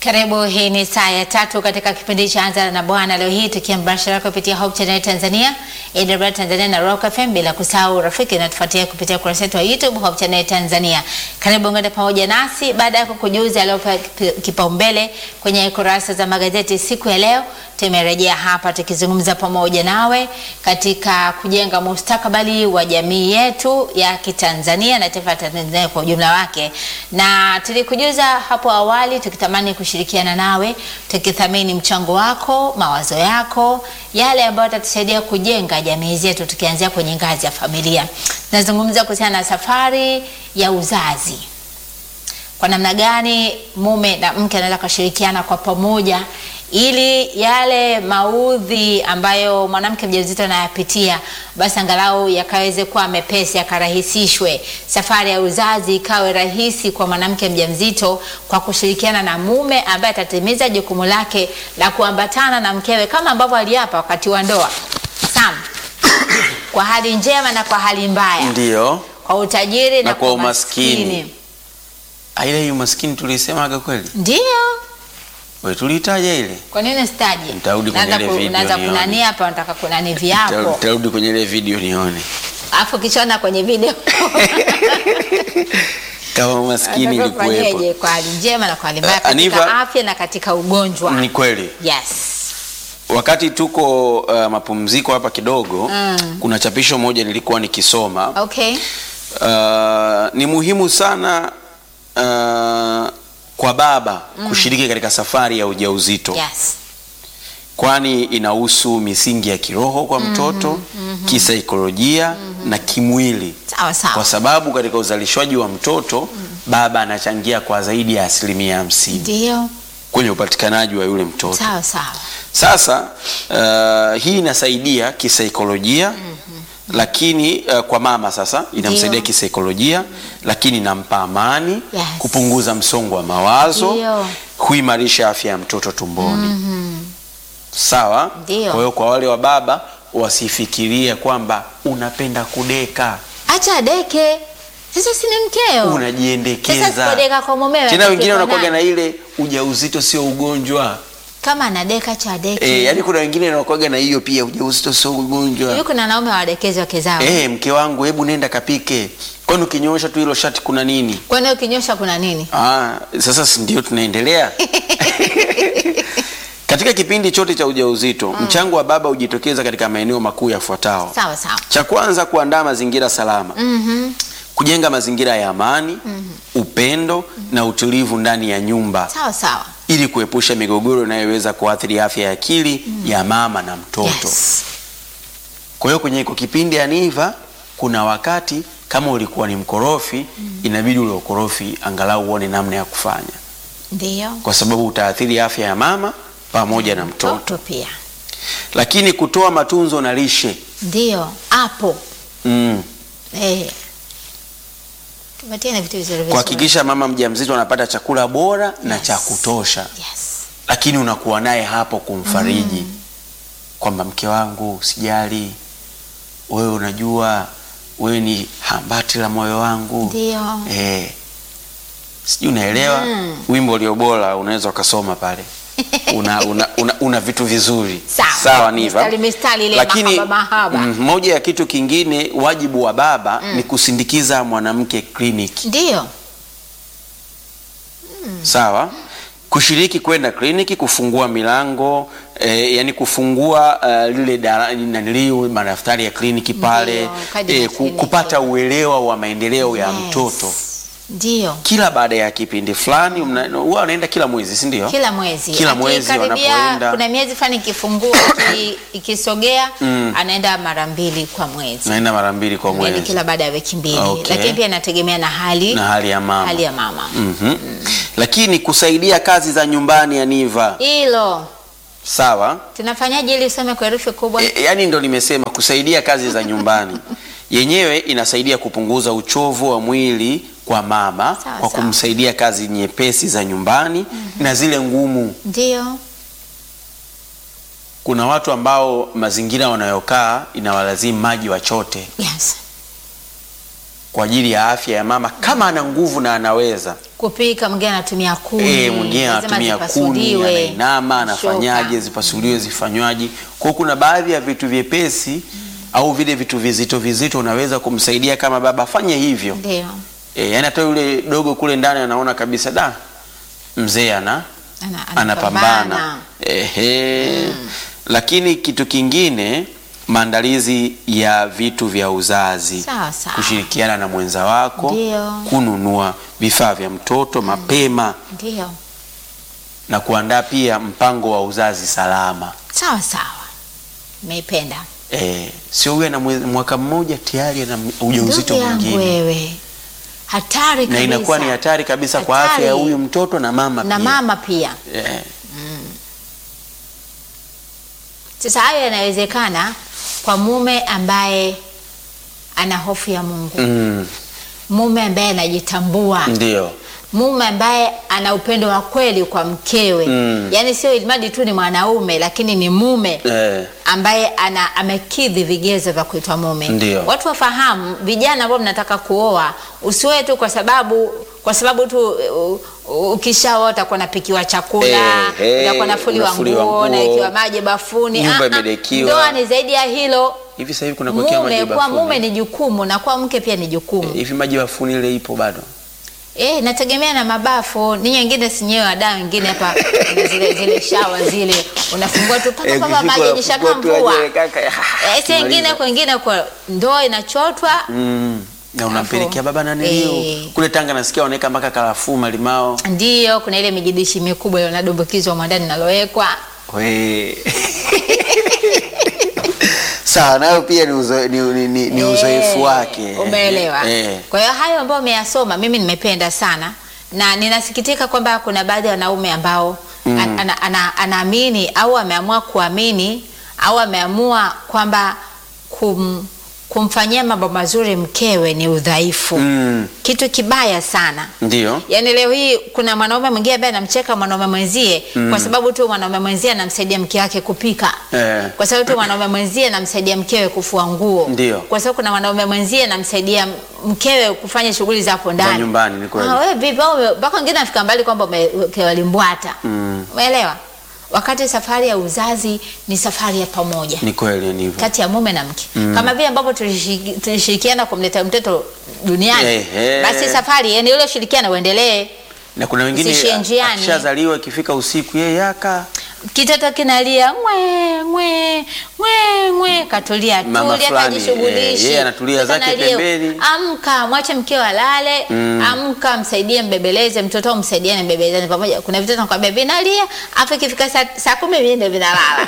Karibu, hii ni saa ya tatu katika kipindi cha Anza na Bwana. Leo hii tukia mbashara kupitia Hope Channel Tanzania, AWR Tanzania na Rock FM, bila kusahau rafiki natufuatia kupitia kurasa yetu ya YouTube Hope Channel Tanzania. Karibu ngende pamoja nasi baada ya kukujuza aliyopewa kipaumbele kwenye kurasa za magazeti siku ya leo. Tumerejea hapa tukizungumza pamoja nawe katika kujenga mustakabali wa jamii yetu ya Kitanzania na taifa la Tanzania kwa ujumla wake, na tulikujuza hapo awali tukitamani kushirikiana nawe tukithamini mchango wako, mawazo yako, yale ambayo yatatusaidia kujenga jamii zetu, tukianzia kwenye ngazi ya familia. Nazungumza kuhusiana na safari ya uzazi, kwa namna gani mume na mke anaweza kushirikiana kwa pamoja ili yale maudhi ambayo mwanamke mjamzito anayapitia basi angalau yakaweze kuwa mepesi, yakarahisishwe. Safari ya uzazi ikawe rahisi kwa mwanamke mjamzito kwa kushirikiana na mume ambaye atatimiza jukumu lake la kuambatana na mkewe kama ambavyo aliapa wakati wa ndoa. Sam, kwa hali njema na kwa hali mbaya, Ndio. kwa utajiri na, Na kwa umaskini. umaskini. Ile hiyo maskini tulisemaga kweli? Ndio. Wewe tulitaja ile? Kwa nini sitaji? Nitarudi kwenye Naanza ile ku- video naanza nione. kunani hapa, nataka kunani viapo Tarudi kwenye ile video nione. alafu kishona kwenye video Kama maskini Nataka ilikuwepo. ufanyeje kwa hali njema na kwa hali mbaya Eh, katika Aniva- afya na katika ugonjwa. Ni kweli. Yes. Wakati tuko uh, mapumziko hapa kidogo, Mm. kuna chapisho moja nilikuwa nikisoma. Okay. Uh, ni muhimu sana uh, kwa baba kushiriki katika safari ya ujauzito Yes. kwani inahusu misingi ya kiroho kwa mtoto, kisaikolojia na kimwili, Sawa sawa. kwa sababu katika uzalishwaji wa mtoto baba anachangia kwa zaidi ya asilimia hamsini Ndio. kwenye upatikanaji wa yule mtoto. Sawa sawa. Sasa uh, hii inasaidia kisaikolojia lakini uh, kwa mama sasa inamsaidia Ndio. kisaikolojia, lakini inampa amani, Yes. kupunguza msongo wa mawazo, Ndio. huimarisha afya ya mtoto tumboni. Sawa. Ndio. Kwa hiyo kwa wale wa baba wasifikirie kwamba unapenda kudeka, Acha deke. Sasa si ni mkeo. Sasa unajiendekeza. sipodeka kwa mumewe. Tena wengine atapikwa wanakuwaga na nani? ile ujauzito sio ugonjwa. kama anadeka cha deke. E, yani kuna wengine wanakuwaga na hiyo pia, ujauzito sio ugonjwa. Hivi kuna wanaume wadekezi wake zao. Eh, mke wangu, hebu nenda kapike. Kwani ukinyoosha tu hilo shati kuna nini? Kwani ukinyosha kuna nini? Ah, sasa si ndio tunaendelea. Katika kipindi chote cha ujauzito, mchango wa baba hujitokeza katika maeneo makuu yafuatayo. Sawa sawa. Cha kwanza, kuandaa mazingira salama. Mhm. Kujenga mazingira ya amani, upendo na utulivu ndani ya nyumba Sawa sawa. ili kuepusha migogoro inayoweza kuathiri afya ya akili ya mama na mtoto. Yes. Kwa hiyo kwenye iko kipindi aniva, kuna wakati kama ulikuwa ni mkorofi, inabidi ule ukorofi angalau uone namna ya kufanya, Ndio. kwa sababu utaathiri afya ya mama pamoja na mtoto. Mtoto pia. Lakini kutoa matunzo na lishe Ndio. Hapo. mm. Eh. Tupatie na vitu vizuri vizuri. kuhakikisha mama mjamzito anapata chakula bora na Yes. cha kutosha, Yes. lakini unakuwa naye hapo kumfariji kwamba mke wangu, sijali, wewe unajua wewe ni hambati la moyo wangu Ndio. Eh, sijui unaelewa Mm. wimbo ulio bora unaweza ukasoma pale una, una, una, una vitu vizuri Sawa. Niva. Mistari, mistari ile Lakini mahaba, mahaba. mm, moja ya kitu kingine wajibu wa baba ni kusindikiza mwanamke kliniki Ndio. sawa kushiriki kwenda kliniki kufungua milango eh, yani kufungua uh, lile dara- naniliu madaftari ya kliniki pale Ndio, kadi ya eh, ku, kliniki. kupata uelewa wa maendeleo ya Yes. mtoto Ndio. kila baada ya kipindi fulani mna- huwa wanaenda kila mwezi si ndio? Kila mwezi. Kila mwezi Akikaribia, wanapoenda. Kuna miezi fulani ikifungua iki- ikisogea anaenda mara mbili kwa mwezi. naenda mara mbili kwa Yaani mwezi kila baada ya wiki mbili. Okay. Lakini pia inategemea na hali na hali ya mama, hali ya mama. Mhm. Lakini kusaidia kazi za nyumbani ya Niva Hilo sawa tunafanyaje ili usome kwa herufi kubwa? e, yani ndo nimesema kusaidia kazi za nyumbani yenyewe inasaidia kupunguza uchovu wa mwili kwa mama Sawa, kwa sawa. kumsaidia kazi nyepesi za nyumbani na zile ngumu. Ndio. Kuna watu ambao mazingira wanayokaa inawalazimu maji wachote Yes. kwa ajili ya afya ya mama kama ana nguvu na anaweza. kupika, mwingine anatumia kuni, Eh, mwingine lazima anatumia kuni, zipasuliwe, anainama, anafanyaje, shoka. zipasuliwe, zifanywaje. Kwa hiyo kuna baadhi ya vitu vyepesi au vile vitu vizito vizito unaweza kumsaidia kama baba afanye hivyo. Ndio. E, yani hata yule dogo kule ndani anaona kabisa da mzee ana Ana- anapambana. Ehe. Lakini kitu kingine maandalizi ya vitu vya uzazi, Sawa, sawa. kushirikiana na mwenza wako, Ndio. kununua vifaa vya mtoto mapema Ndio. na kuandaa pia mpango wa uzazi salama. Sawa sawa. Nimeipenda. E, sio huyu ana mwe- mwaka mmoja tayari ana ujauzito Ndugu yangu mwingine, wewe. Hatari na kabisa. inakuwa ni hatari kabisa kwa Hatari. afya ya huyu mtoto na mama na pia. mama pia. Eh, Sasa hayo yanawezekana kwa mume ambaye ana hofu ya Mungu, mm, mume ambaye anajitambua, ndio mume ambaye ana upendo wa kweli kwa mkewe Mm. yaani sio ilimadi tu ni mwanaume, lakini ni mume eh, ambaye ana amekidhi vigezo vya kuitwa mume. Ndio. Watu wafahamu, vijana ambao mnataka kuoa, usiwe tu kwa sababu kwa sababu tu uh, uh, ukishaoa utakuwa napikiwa chakula, Eh, eh, utakuwa nafuliwa unafuliwa nguo, nguo, nawekewa maji bafuni. nyumba Ah, ah, imedekiwa. Ndoa ni zaidi ya hilo. hivi sasa hivi kuna kuwekea maji Mume kuwa bafuni. mume ni jukumu na kuwa mke pia ni jukumu. hivi maji bafuni ile ipo bado Eh, nategemea na mabafu. Ninyi wengine sinyewe ada wengine hapa kuna zile zile shawa zile unafungua tu paka Eh, paka ukifika maji yajishaka unafungua tu mvua. aje, kaka, Eh, si tumaliza. wengine kwengine kwa ndoo inachotwa mm. na unampelekea baba nani Eh. leo kule Tanga nasikia wanaweka mpaka karafuu malimao Ndiyo, kuna ile mijidishi mikubwa ile unadumbukizwa mwandani nalowekwa. We. sawa nayo pia ni, uzo, ni, ni, ni, ni uzoefu Eh, wake Umeelewa? Eh. Kwa hiyo hayo ambayo umeyasoma mimi nimependa sana na ninasikitika kwamba kuna baadhi ya wanaume ambao Mm. an- ana- ana- anaamini au ameamua kuamini au ameamua kwamba kum, kumfanyia mambo mazuri mkewe ni udhaifu. Mm. Kitu kibaya sana. ndio Yaani leo hii kuna mwanaume mwingine ambaye anamcheka mwanaume mwenzie kwa sababu tu mwanaume mwenzie anamsaidia mke wake kupika. Eh. Kwa sababu tu mwanaume mwenzie anamsaidia mkewe kufua nguo. Ndio. Kwa sababu kuna mwanaume mwenzie anamsaidia mkewe kufanya shughuli za hapo ndani. nyumbani, ni kweli. Ah, wewe vipi au ume- mpaka wengine afika mbali kwamba umewekewa limbwata. Mm. Umeelewa? Wakati safari ya uzazi ni safari ya pamoja ni kweli ni hivyo kati ya mume na mke kama vile ambavyo tulishiriki- tulishirikiana kumleta mtoto duniani Ehe. basi safari yani ule ushirikiano uendelee na kuna wengine Usiishie njiani. akishazaliwa ikifika usiku yeye yaka kitoto kinalia ngwe ngwe ngwe ngwe katulia Mama tulia fulani, kajishughulishi eh, yeye anatulia Mtoto zake analia. pembeni. amka mwache mkeo alale amka msaidie mbebeleze mtoto au msaidiane mbebelezani pamoja kuna vitoto nakwambia vinalia afu ikifika saa, saa kumi vinde vinalala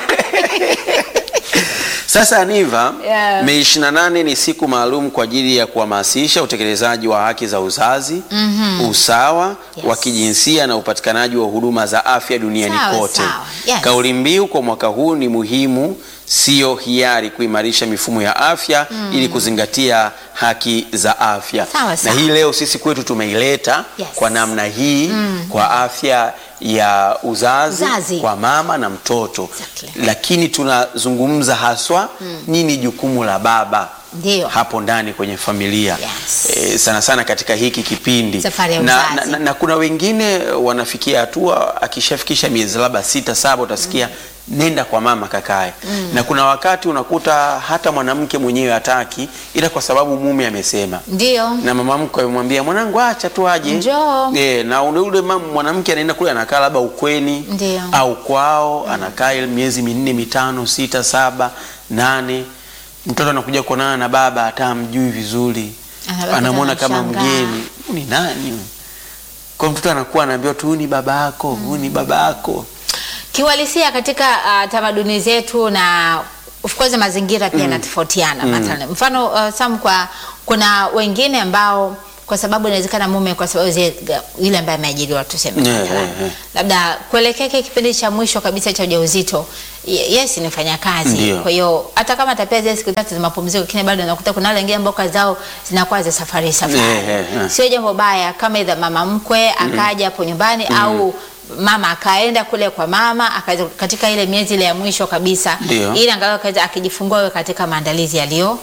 Sasa Aniva, Yeah. Mei 28 ni siku maalum kwa ajili ya kuhamasisha utekelezaji wa haki za uzazi, usawa Yes. wa kijinsia na upatikanaji wa huduma za afya duniani Sawa, kote. sawa. Yes. Kauli mbiu kwa mwaka huu ni muhimu, sio hiari, kuimarisha mifumo ya afya ili kuzingatia haki za afya. Sawa, na sawa. hii leo sisi kwetu tumeileta Yes. kwa namna hii kwa afya ya uzazi, Uzazi. kwa mama na mtoto Exactly. lakini tunazungumza haswa nini jukumu la baba Ndio. hapo ndani kwenye familia Yes. e, sana sana katika hiki kipindi Safari ya na, uzazi. na, na, na kuna wengine wanafikia hatua akishafikisha miezi labda sita saba utasikia nenda kwa mama kakae na kuna wakati unakuta hata mwanamke mwenyewe hataki ila kwa sababu mume amesema ndio na mama mkwe amemwambia mwanangu acha tu aje Njoo. e, na ule ule mam- mwanamke anaenda kule anakaa labda ukweni Ndio. au kwao anakaa ile miezi minne mitano sita saba nane mtoto anakuja kuonana na baba hata amjui vizuri Anabaki anamwona kama anamshangaa. mgeni Huyu ni nani huyu? kwa mtoto anakuwa anaambiwa tu huyu ni baba yako huyu ni baba yako kiuhalisia katika uh, tamaduni zetu na of course mazingira pia yanatofautiana mathalan mfano uh, Sam kwa kuna wengine ambao kwa sababu inawezekana mume kwa sababu zile yule ambaye ameajiriwa tuseme Yeah, mathalan. yeah, yeah. labda kuelekea kile kipindi cha mwisho kabisa cha ujauzito ye- yes ni mfanyakazi Ndio. kwa hiyo hata kama atapea zile siku tatu za mapumziko lakini bado unakuta kuna wale wengine ambao kazi zao zinakuwa za safari safari Yeah, yeah, yeah. sio jambo baya kama idha mama mkwe akaja hapo nyumbani au mama akaenda kule kwa mama akaweza katika ile miezi ile ya mwisho kabisa Ndio. ili angalau akaweza akijifungua awe katika maandalizi yaliyo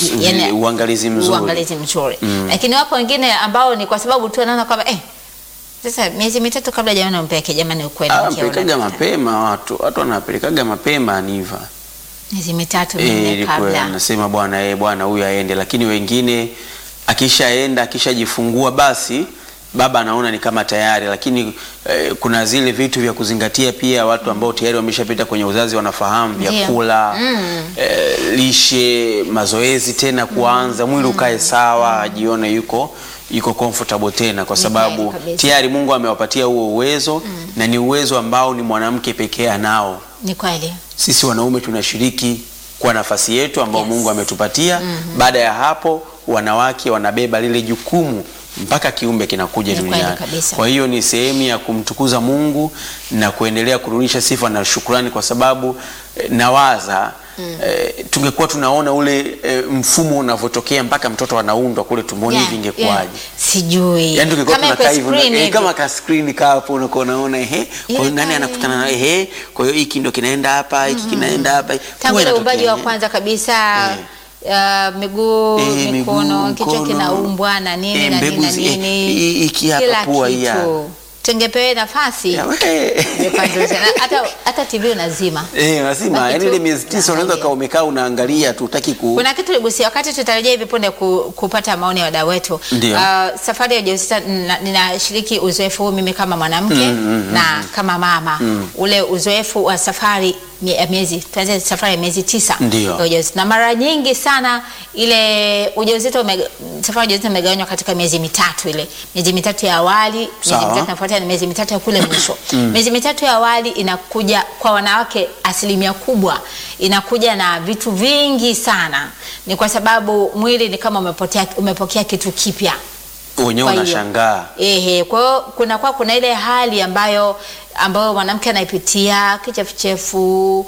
Ni uangalizi mzuri. uangalizi mzuri lakini wapo wengine ambao ni kwa sababu tu anaona kwamba eh, sasa miezi mitatu kabla jamani umpeke jamani ukweli Ah, mke pelekaga una- mapema watu watu wanapelekaga mapema niva miezi mitatu Eh, minne ilikuwa kabla anasema bwana eh, bwana huyu aende, lakini wengine akishaenda akishajifungua basi baba anaona ni kama tayari, lakini eh, kuna zile vitu vya kuzingatia pia. Watu ambao tayari wameshapita kwenye uzazi wanafahamu Ndio. vyakula eh, lishe, mazoezi tena kuanza, mwili ukae sawa, ajione yuko yuko comfortable tena, kwa Ni sababu kweli kabisa. tayari Mungu amewapatia huo uwezo na ni uwezo ambao ni mwanamke pekee anao ni kweli sisi wanaume tunashiriki kwa nafasi yetu ambao Yes. Mungu ametupatia. Baada ya hapo, wanawake wanabeba lile jukumu mpaka kiumbe kinakuja Ni kweli duniani. kabisa. Kwa hiyo ni sehemu ya kumtukuza Mungu na kuendelea kurudisha sifa na shukrani, kwa sababu eh, nawaza eh, tungekuwa tunaona ule eh, mfumo unavyotokea mpaka mtoto anaundwa kule tumboni Yeah, hivi ingekuwaje? yeah. sijui Yaani tungekuwa Kama tunakaa iko hivyo screen eh, hivi. kama ka screen ka hapo unakuwa unaona ehe, kwa hiyo Ile nani pale. anakutana na ehe, kwa hiyo hiki ndio kinaenda hapa, hiki kinaenda hapa. tangu Huwa ile inatokea, uumbaji wa eh. kwanza kabisa uh, miguu Eh, mikono miguu, kichwa mkono, kinaumbwa na nini eh, na nini mbegu na zi- eh, nini hii- hiki hapa kila pua hii hapa. kitu tungepewe nafasi Ya, we. ingepandisha. Na hata hata TV unazima Eh, lazima Baki yani tu ile miezi tisa unaweza unaangalia. ukawa umekaa unaangalia tu utaki ku kuna kitu ligusia wakati tutarejea hivi punde ku, kupata maoni ya wadau wetu. Ndio. Uh, safari ya ujauzito nina- ninashiriki uzoefu huu mimi kama mwanamke na kama mama ule uzoefu wa safari mie- ya miezi tuanze safari ya miezi tisa Ndio. ya ujauzito, na mara nyingi sana ile ujauzito ume, safari ya ujauzito imegawanywa katika miezi mitatu, ile miezi mitatu ya awali, miezi Sawa. mitatu inafuatia na miezi mitatu ya kule mwisho. Miezi mitatu ya awali inakuja kwa wanawake, asilimia kubwa inakuja na vitu vingi sana. Ni kwa sababu mwili ni kama umepotea, umepokea kitu kipya. wenyewe Kwa hiyo, unashangaa. Ehe, kwa hiyo kuna kwa kuna ile hali ambayo ambayo mwanamke anaipitia kichefuchefu,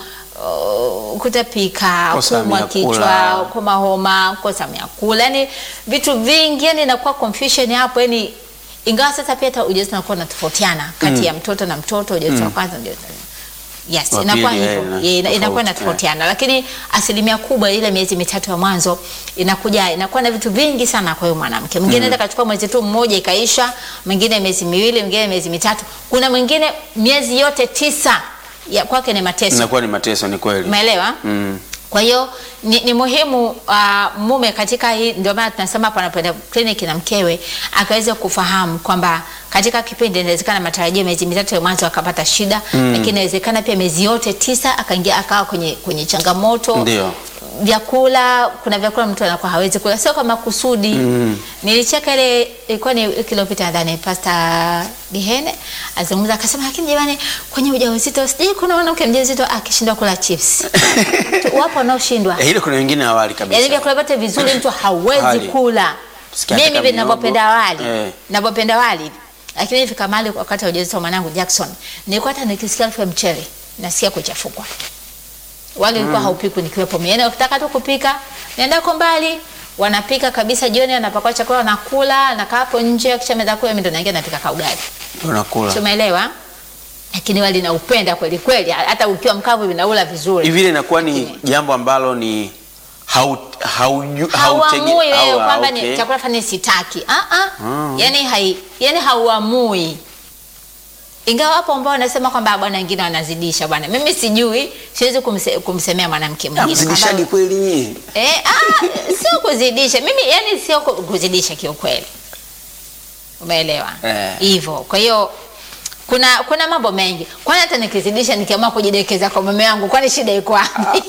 uh, kutapika, Kosa kuumwa ya kula. kichwa, koma homa, kosa ya kula, yani vitu vingi, yani inakuwa confusion hapo, yani ingawa sasa pia hata ujauzito unakuwa unatofautiana kati ya mtoto na mtoto, ujauzito wa kwanza na ujauzito Yes, Wa inakuwa pili, hivyo. eh, ina- Yeah, ina- inakuwa tofauti, inatofautiana, lakini asilimia kubwa ile miezi mitatu ya mwanzo inakuja inakuwa na vitu vingi sana kwa huyo mwanamke. Mwingine anaweza kachukua mwezi tu mmoja ikaisha, mwingine miezi miwili, mwingine miezi mitatu, kuna mwingine miezi yote tisa ya kwake ni mateso. Inakuwa ni mateso, ni kweli. Umeelewa? Mm. Kwa hiyo ni, ni muhimu uh, mume katika hii, ndio maana tunasema hapa anapoenda kliniki na mkewe akaweza kufahamu kwamba katika kipindi inawezekana matarajio miezi mitatu ya mwanzo akapata shida lakini inawezekana pia miezi yote tisa akaingia akawa kwenye, kwenye changamoto Ndio. vyakula kuna vyakula mtu anakuwa hawezi kula sio kwa makusudi nilicheka ile ilikuwa ni wiki iliyopita nadhani pasta Gihene azungumza akasema lakini jamani kwenye ujauzito sijui kuna mwanamke mjamzito akishindwa kula chips Tu- wapo wanaoshindwa Eh, ile kuna wengine awali kabisa. yaani vyakula vyote vizuri mtu hawezi Hali. kula Sikia mimi hata hivi miogo. ninavyopenda wali Eh. ninavyopenda wali hivi lakini ifika mahali wakati wa ujauzito wa mwanangu Jackson nilikuwa hata nikisikia harufu ya mchele nasikia kuchafukwa wali ulikuwa haupikwi nikiwepo mimi yaani ukitaka tu kupika naenda kwa mbali wanapika kabisa jioni anapakwa chakula wanakula nakaa hapo nje kisha meza kula mimi ndo naingia napika kaugali Unakula. tumeelewa lakini wali naupenda kweli kweli hata ukiwa mkavu hivi naula vizuri Hivi ile inakuwa ni jambo ambalo ni hau hauju hauamui wewe hawa- kwamba okay. ni chakula fulani sitaki ah ah Mm. yani hai yani hauamui ingawa hapo ambao wanasema kwamba bwana wengine wanazidisha bwana mimi sijui siwezi kumse, kumsemea mwanamke Ah, mwingine mzidishaji kwamba- kweli nyie. eh ah sio kuzidisha mimi yani sio ku- kuzidisha kiukweli umeelewa Eh. hivyo kwa hiyo kuna kuna mambo mengi kwani hata nikizidisha nikiamua kujidekeza kwa mume wangu kwani shida iko wapi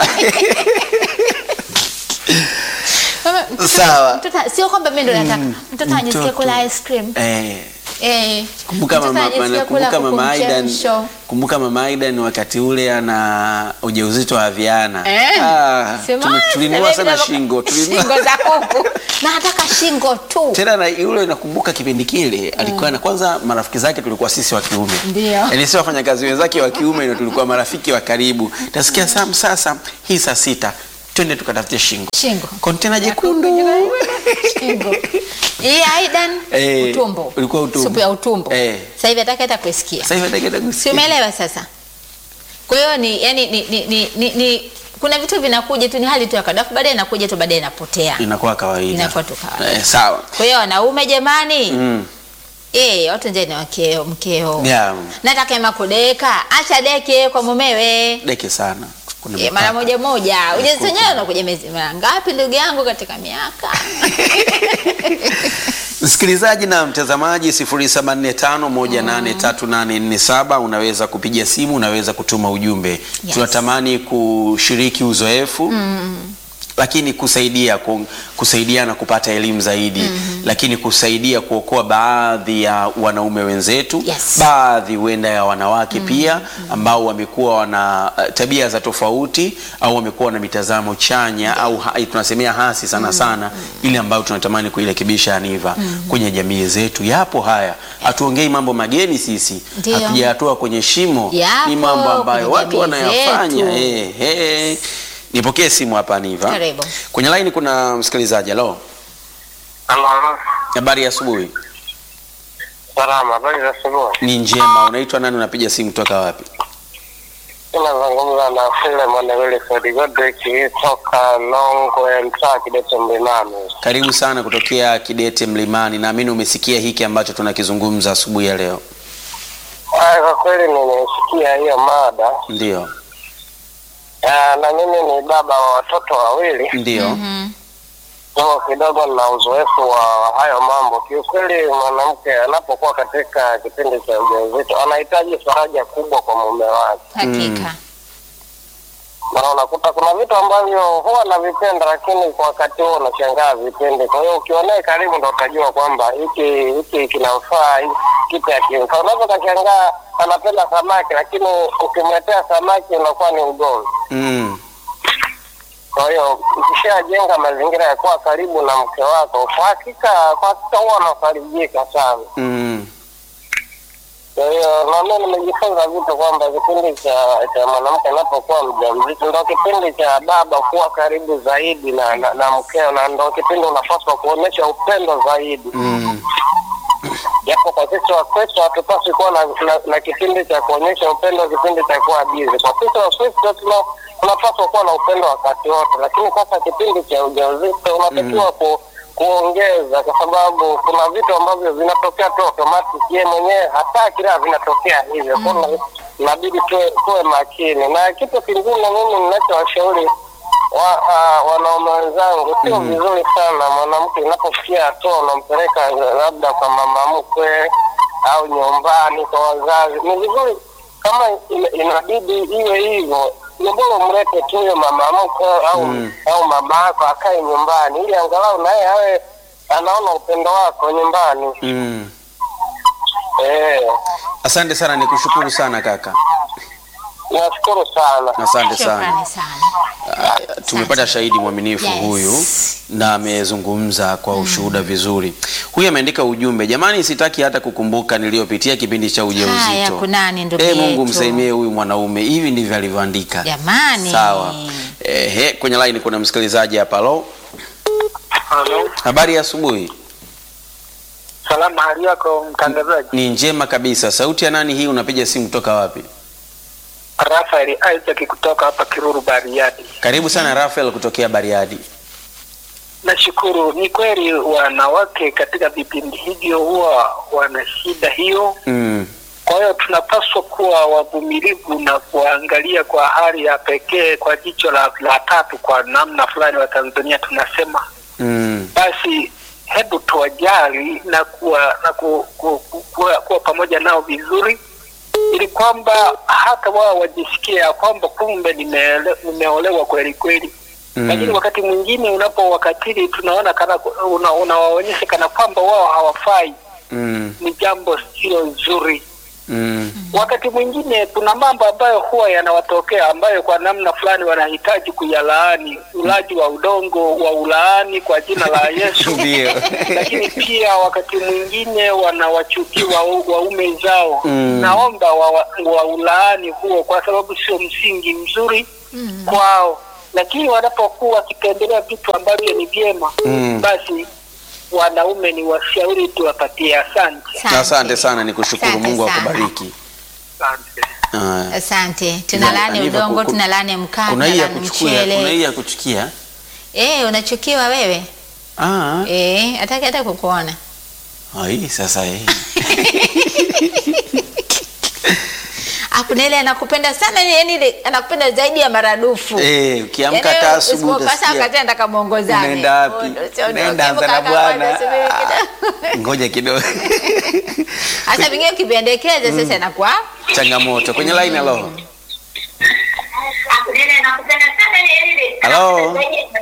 Mama, mtoto- Sawa. mtoto- sio kwamba mimi ndo nataka mtoto ajisikie mtoto. kula ice cream Eh. eh Kumbuka mtoto mama, ajisikie mana- kula kumbuka mama kuku Aidan, mchemsho. kumbuka mama Aidan wakati ule ana ujauzito wa Viana. Eh, Ah, sema, tume- tulinua sema sana hivi shingo, tulinua. shingo za kuku na nataka shingo tu Tena na yule nakumbuka kipindi kile alikuwa na kwanza marafiki zake tulikuwa sisi wa kiume. Ndio. Yaani sio wafanyakazi wenzake wa kiume ndio tulikuwa marafiki wa karibu. Tasikia Sam sasa hii saa sita twende tukatafute shingo Shingo. kontena jekundu Shingo. Hii Aidan Eh, utumbo. ulikuwa utumbo. Supu ya utumbo. Eh. Sasa hivi hataki hata kuisikia. sasa hivi nataka Si kusikia. umeelewa sasa? Kwa hiyo ni yani ni, ni, ni, ni, ni kuna vitu vinakuja tu ni hali tu ya kawaida, alafu baadaye inakuja tu baadaye inapotea. inakuwa kawaida Inakuwa tu kawaida. eh, sawa Kwa hiyo wanaume jamani, mm. eh, watu nje ni wakeo mkeo. yeah. Nataka ema kudeka, acha deke kwa mumewe. deke sana Kuna Eh, mara mipaka. moja moja. Ujenzi wenyewe unakuja miezi mara ngapi ndugu yangu katika miaka? Msikilizaji na mtazamaji 0745183847 unaweza kupiga simu, unaweza kutuma ujumbe. Yes. Tunatamani kushiriki uzoefu lakini kusaidia ku- kusaidiana kupata elimu zaidi lakini kusaidia kuokoa baadhi ya wanaume wenzetu Yes. baadhi huenda ya wanawake pia ambao wamekuwa wana uh, tabia za tofauti au wamekuwa na mitazamo chanya au ha, tunasemea hasi sana sana ile ambayo tunatamani kuirekebisha Aniva kwenye jamii zetu. Yapo haya, hatuongei mambo mageni sisi, Ndio. hatujayatoa kwenye shimo, Yapo ni mambo ambayo kwenye watu jamii wanayafanya. zetu. Eh, eh. Nipokee simu hapa Aniva. Karibu. Kwenye line kuna msikilizaji. Halo, Halo, habari ya asubuhi. salama. Habari za asubuhi. Ni njema. Unaitwa nani? Unapiga simu kutoka wapi? Unazungumza na Filemon Wilfred Godrick toka Nongwe, mtaa Kidete Mlimani. Karibu sana kutokea Kidete Mlimani. Naamini umesikia hiki ambacho tunakizungumza asubuhi ya leo. Ah, Kwa kweli nimesikia hiyo mada Ndio, Ah, na mimi ni baba wa watoto wawili, ndio. Mhm. so kidogo na uzoefu wa hayo mambo. Kiukweli, mwanamke anapokuwa katika kipindi cha ujauzito anahitaji faraja kubwa kwa mume wake, Hakika. na unakuta kuna vitu ambavyo huwa navipenda, lakini kwa wakati huo unashangaa vipendi. Kwa hiyo ukionee karibu, ndo utajua kwamba hiki hiki kinamfaa, hiki kipi hakimfaa. Unaweza ukashangaa anapenda samaki, lakini ukimletea samaki unakuwa ni ugomvi. Mm. Kwa hiyo ukishajenga mazingira ya kuwa karibu na mke wako, kwa hakika kwa hakika huwa anafarijika sana. Mm. Kwa hiyo na mimi nimejifunza vitu kwamba kipindi cha cha mwanamke anapokuwa mjamzito ndo kipindi cha baba kuwa karibu zaidi na na, na mkeo, na ndo kipindi unapaswa kuonyesha upendo zaidi. Mm. Japo kwa sisi Wakristo hatupaswi kuwa na, na, na kipindi cha kuonyesha upendo, kipindi cha kuwa bizi. Kwa sisi Wakristo tuna tunapaswa kuwa na upendo wakati wote, lakini sasa kipindi cha ujauzito unatakiwa ku, kuongeza, kwa sababu kuna vitu ambavyo vinatokea tu automatic, yeye mwenyewe hataki, la vinatokea hivyo. Kwa hiyo inabidi tuwe, tuwe makini. Na kitu kingine mimi ninachowashauri wa, uh, wanaume wenzangu, sio vizuri sana mwanamke inapofikia hatua unampeleka labda kwa mama mkwe au nyumbani kwa wazazi. Ni vizuri kama ina- inabidi iwe hivyo, ni bora umlete tu huyo mama mkwe au Mm. au mama yako akae nyumbani, ili angalau naye awe anaona upendo wako nyumbani. Mm. Eh, Asante sana, nikushukuru sana kaka. nashukuru sana. Asante sana. Shukrani sana. Ah, tumepata shahidi mwaminifu Yes. huyu na amezungumza kwa ushuhuda vizuri. Huyu ameandika ujumbe, jamani, sitaki hata kukumbuka niliyopitia kipindi cha Haya, ujauzito. kunani ndugu Eh, Mungu yetu. msaidie huyu mwanaume. Hivi ndivyo alivyoandika. Jamani. Sawa. Ehe, kwenye line kuna msikilizaji hapa. Halo, Halo, habari ya asubuhi. salama. Hali yako mtangazaji? Ni njema kabisa. Sauti ya nani hii? Unapiga simu kutoka wapi? Rafael Isaac kutoka hapa Kiruru Bariadi. Karibu sana Rafael kutokea Bariadi. Nashukuru. Ni kweli wanawake katika vipindi hivyo huwa wana shida hiyo, Mm. kwa hiyo tunapaswa kuwa wavumilivu na kuangalia kwa hali ya pekee, kwa jicho la, la tatu, kwa namna fulani wa Tanzania tunasema Mm. basi hebu tuwajali na kuwa na ku, ku, ku, kuwa, kuwa pamoja nao vizuri ili kwamba hata wao wajisikie ya kwamba kumbe nimeele- nimeolewa kweli kweli Mm. lakini wakati mwingine unapowakatili tunaona kana una, unawaonyesha kana kwamba wao hawafai Mm. ni jambo silo zuri Mm. wakati mwingine kuna mambo ambayo huwa yanawatokea ambayo kwa namna fulani wanahitaji kuyalaani ulaji wa udongo wa ulaani kwa jina la Yesu Ndio. lakini pia wakati mwingine wanawachukia wa- waume zao Mm. naomba wa, wa ulaani huo kwa sababu sio msingi mzuri kwao lakini wanapokuwa wakipendelea vitu ambavyo ni vyema Mm. basi wanaume ni washauri tuwapatie. Asante. Asante sana, ni kushukuru. Asante Mungu sana. akubariki. Asante. Haya. Asante. Tunalani Aniva, udongo, ku- tunalani mkaa, Kuna hii ya tunalani kuchukia, kuna hii mchele. ya kuchukia. Eh, unachukiwa wewe? Ah, Eh, hataki hata kukuona. ah, hii sasa hii. Hakuna ile anakupenda sana yani ile anakupenda zaidi ya maradufu. Eh, ukiamka Yaani hata wewe asubuhi usipopasa utasikia. wakati anataka muongozane. Unaenda wapi? Undo- sio- Unaenda ukiamka anza na kaka bwana. kwanza, subiri Ah, kidogo. Ngoja kidogo. Hasa vingine ukipendekeza sasa inakuwa Changamoto kwenye line. Hello, Hello.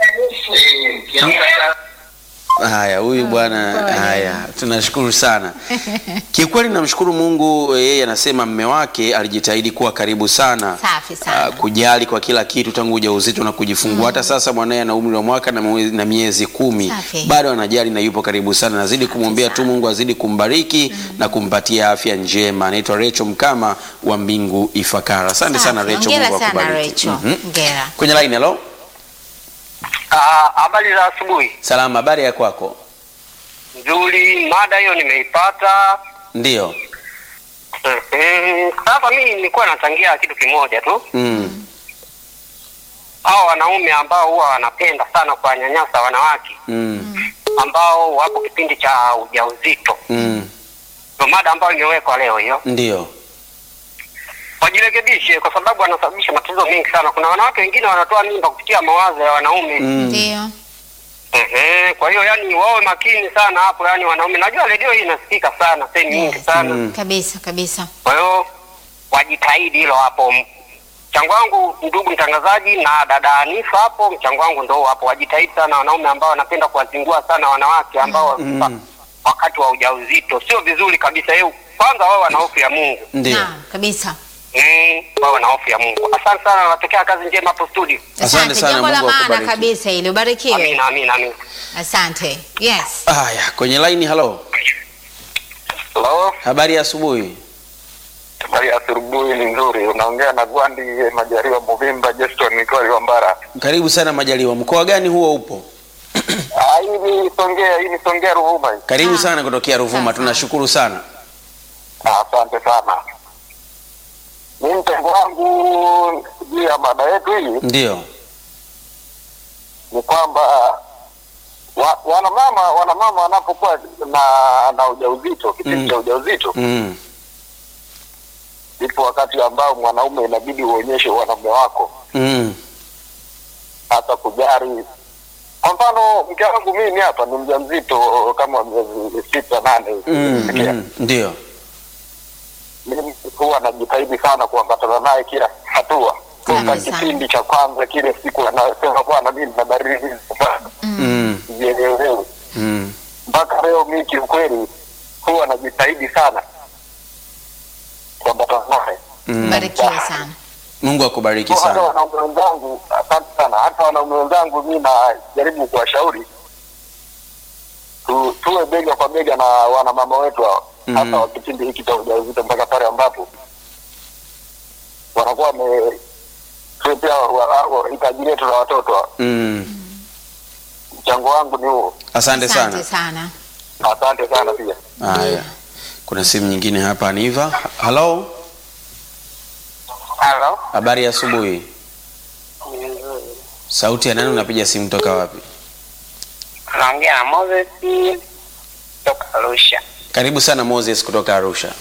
Haya, huyu bwana. pole. Haya, tunashukuru sana kiukweli. Namshukuru Mungu, yeye anasema mme wake alijitahidi kuwa karibu sana, Safi sana. ah, kujali kwa kila kitu tangu ujauzito na kujifungua. Hata sasa mwanaye ana umri wa mwaka na mwe- na miezi kumi, Safi. bado anajali na yupo karibu sana. Nazidi kumwombea tu Mungu azidi kumbariki na kumpatia afya njema. Anaitwa Recho Mkama wa Mbingu Ifakara. Asante sana Safi. Recho, Hongera Mungu sana akubariki. Recho. Mhm. Hongera. Kwenye line, hello. Ah, Habari za asubuhi. Salama, habari ya kwako? Nzuri, mada hiyo nimeipata. Ndio. Mhm. Sasa mimi nilikuwa nachangia kitu kimoja tu. Mm. Hao wanaume ambao huwa wanapenda sana kuwanyanyasa wanawake Mm. ambao wapo kipindi cha ujauzito, Mm. ndio mada ambayo imewekwa leo hiyo. Ndio. Wajirekebishe kwa sababu wanasababisha matatizo mengi sana. Kuna wanawake wengine wanatoa mimba kupitia mawazo ya wanaume. Mm. Ndio. Ehe, kwa hiyo yani wawe makini sana hapo, yani wanaume. Najua redio hii inasikika sana sehemu nyingi Yes. sana, Mm. Kabisa kabisa. kwa hiyo wajitahidi hilo hapo. Mchango wangu ndugu mtangazaji na dada Anifa hapo, mchango wangu ndo hapo, wajitahidi sana wanaume ambao wanapenda kuwazingua sana wanawake ambao Mm. wakati wa ujauzito, sio vizuri kabisa. Hiyo kwanza wao wana hofu ya Mungu, Ndio. Naam, kabisa. mm, wao wana hofu ya Mungu. Asante sana, nawatakia kazi njema hapo studio. Asante sana, Jambo la Mungu maana akubariki. kabisa ili ubarikiwe. Amina, amina, amina. Asante. Yes. Haya, kwenye line, hello. Hello, Habari ya asubuhi. habari ya asubuhi ni nzuri. Unaongea na Gwandi Majaliwa Muvimba Jeston nikiwa Liwambara. Karibu sana Majaliwa. Mkoa gani huo upo? Ah, hii ni Songea, hii ni Songea Ruvuma. hii. Karibu Ah. sana kutokea Ruvuma. Sawa. Tunashukuru sana. Ah, Asante sana. Mimi mchango wangu juu ya mada yetu hii Ndio. ni kwamba wa, wanamama wanamama wanapokuwa na na ujauzito kipindi Mm. cha ujauzito Mm. ipo wakati ambao mwanaume inabidi uonyeshe wanaume wako Mm. hata kujari. Kwa mfano mke wangu mimi hapa ni mjamzito kama miezi sita nane hivi. Mm. Sikia. Mm. Ndio. mimi huwa najitahidi sana kuambatana naye kila hatua toka Sana. kipindi cha kwanza kile siku anasema bwana mimi na baridi sana Mm. sijielewi Mm. mpaka leo mimi kiukweli huwa najitahidi sana kuambatana naye Mm. Barikiwe sana. Mungu akubariki Kwa hata sana. wanaume wenzangu asante sana hata wanaume wenzangu mi najaribu kuwashauri tu, tuwe bega kwa bega na wanamama wetu hao Mm. hasa wa kipindi hiki cha ujauzito mpaka pale ambapo wanakuwa wametuletea wa- wa- hitaji letu la watoto hao. Mm. mchango wangu ni huo Asante sana. Asante sana. asante sana pia Haya. Kuna simu nyingine hapa Aniva. Hello. halo Habari ya asubuhi. Sauti ya nani unapiga simu toka wapi? naongea na Moses toka Arusha Karibu sana Moses kutoka Arusha.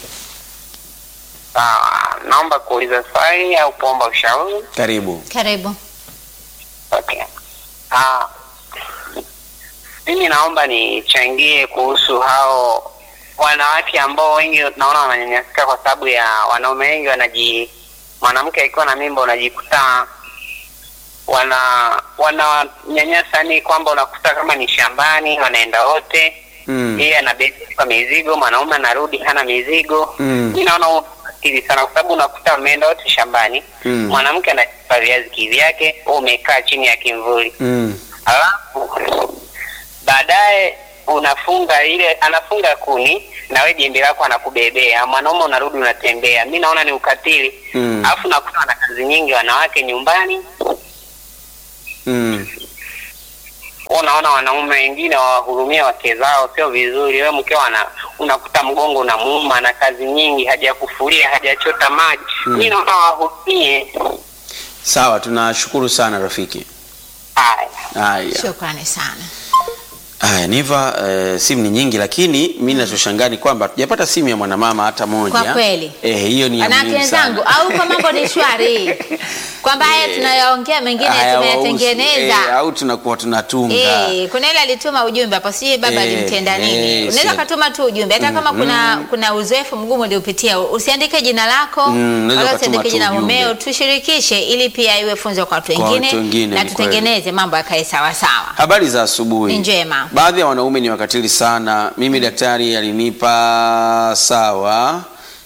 sawa naomba kuuliza swali au kuomba ushauri Karibu. Karibu. Okay. Ah, mimi naomba nichangie kuhusu hao wanawake ambao wengi naona wananyanyasika kwa sababu ya wanaume wengi wanaji mwanamke akiwa na mimba unajikuta wana wananyanyasa ni kwamba unakuta kama ni shambani wanaenda wote Mm. yeye anabeba mizigo mwanaume anarudi hana mizigo Mm. mi naona huo ukatili sana kwa sababu unakuta wameenda wote shambani Mm. mwanamke anachukua viazi kivyake wewe umekaa chini ya kimvuli Mm. alafu baadaye unafunga ile anafunga kuni na wewe jembe lako anakubebea mwanaume unarudi unatembea mi naona ni ukatili Mm. alafu nakuta wana kazi nyingi wanawake nyumbani Mm. unaona wanaume wengine wawahurumia wake zao, sio vizuri. Wewe mkeo ana unakuta mgongo unamuuma na kazi nyingi, hajakufulia hajachota maji. Mm. Mimi naona wahurumie. Sawa, tunashukuru sana rafiki. Haya. Haya. Shukrani sana. Haya, Niva, eh, simu ni nyingi lakini mimi ninachoshangaa ni kwamba hatujapata simu ya mwanamama hata moja. Kwa kweli. Eh, hiyo ni ya Wanawake muhimu wenzangu, sana. au kwa mambo ni shwari, kwamba haya tunayaongea mengine Haya, tumeyatengeneza. wausi- eh, au tunakuwa tunatunga. Eh, kuna ile alituma ujumbe hapo, sijui baba Eh, alimtenda eh, nini. Unaweza si- katuma tu ujumbe hata kama kuna kuna uzoefu mgumu uliopitia, usiandike jina lako Mm, unaweza wala ukatuma usiandike tu jina la ujumbe. mumeo, tushirikishe ili pia iwe funzo kwa watu Kwa wengine watu wengine, na ni tutengeneze mambo yakae sawa sawa. Habari za asubuhi. Ni njema. Baadhi ya wanaume ni wakatili sana. Mimi daktari alinipa sawa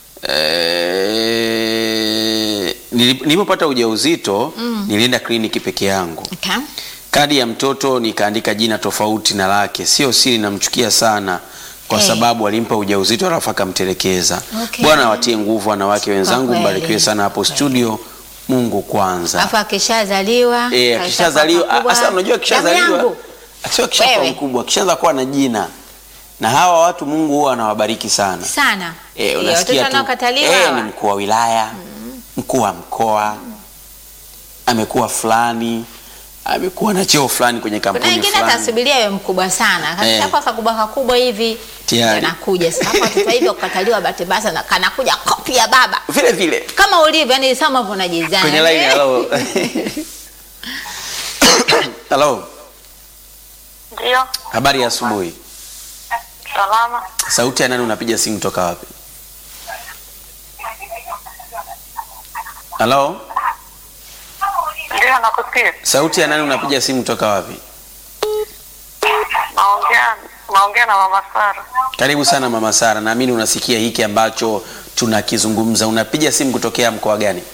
eh, nilip- nilipopata ujauzito nilienda kliniki peke yangu. Okay. Kadi ya mtoto nikaandika jina tofauti na lake. Sio siri, namchukia sana kwa Eh. sababu alimpa ujauzito alafu akamtelekeza. Okay. Bwana awatie nguvu wanawake wenzangu, kweli. mbarikiwe sana hapo studio. Mungu kwanza. Alafu akishazaliwa Eh, akishazaliwa akishakuwa sasa, unajua damu yangu. akishazaliwa sio akishakuwa Wewe. mkubwa, akishaanza kuwa na jina, na hawa watu Mungu huwa anawabariki sana. sana. Eh, Eh, unasikia watoto tu wanaokataliwa eh, hawa. ni mkuu wa wilaya, mkuu wa mkoa, amekuwa fulani, amekuwa na cheo fulani kwenye Kuna kampuni wengine fulani. atasubiria awe mkubwa sana, kashakuwa kakubwa kakubwa hivi Tayari. ndio anakuja sasa. Hapo watoto hivi kukataliwa bahati mbaya sana, kanakuja kopi ya baba Vile vile kama ulivyo, yani sama hivyo unajizana kwenye line. Hello, hello, Ndio, habari ya asubuhi. salama. Sauti ya nani? Unapiga simu toka wapi? Hello, Ndio, nakusikia. sauti ya nani? Unapiga simu toka wapi? Naongea naongea na mama Sara. Karibu sana mama Sara, naamini unasikia hiki ambacho tunakizungumza. Unapiga simu kutokea mkoa gani?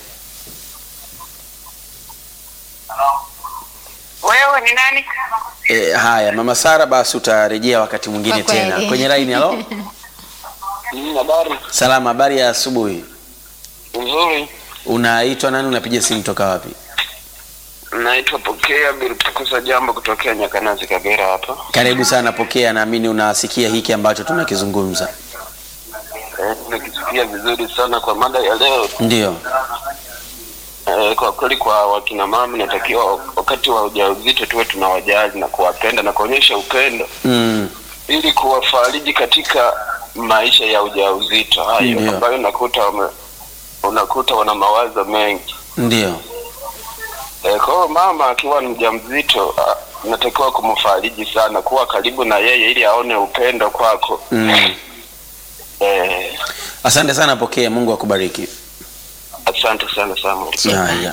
Wewe ni nani? E, haya mama Sara, basi utarejea wakati mwingine Kwa kweli. tena kwenye line. Halo, Mm, Habari salama, habari ya asubuhi. nzuri. Unaitwa nani? Unapiga simu toka wapi? Naitwa Pokea Bilitakusa Jambo kutokea Nyakanazi, Kagera hapa. Karibu sana, pokea. Naamini unasikia hiki ambacho tunakizungumza. Eh, Nimekisikia vizuri sana kwa mada ya leo. Ndio, Eh, kwa kweli kwa wakina mama inatakiwa wakati wa ujauzito tuwe tunawajali na kuwapenda na kuonyesha upendo mm, ili kuwafariji katika maisha ya ujauzito hayo Ndio. ambayo unakuta wame, unakuta wana mawazo mengi. ndio, E, kwa hiyo mama akiwa ni mjamzito ah, unatakiwa kumfariji sana, kuwa karibu na yeye ili aone upendo kwako. mm. Eh, Asante sana, pokea. Mungu akubariki. asante sana Samuel. Haya,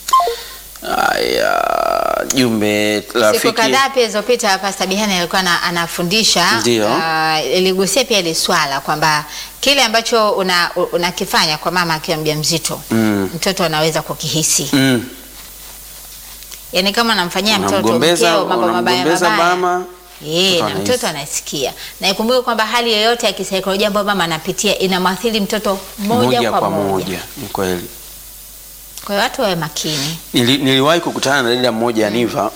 haya, jumbe Siku rafiki. kadhaa pia zilizopita Pastor Bihani alikuwa na, anafundisha Ndio. ah, iligusia pia ile swala kwamba kile ambacho una- unakifanya kwa mama akiwa mjamzito Mm. mtoto anaweza kukihisi Mm. yaani kama unamfanyia mtoto Unamgombeza, mkeo mambo mabaya unamgombeza mabaya mama, Eh, mtoto na anahisi. mtoto anasikia na ikumbuke kwamba hali yoyote ya kisaikolojia ambayo mama anapitia inamwathiri mtoto moja, kwa moja. Ni kweli. Kwa hiyo watu wawe makini. Nili, niliwahi kukutana na dada mmoja Aniva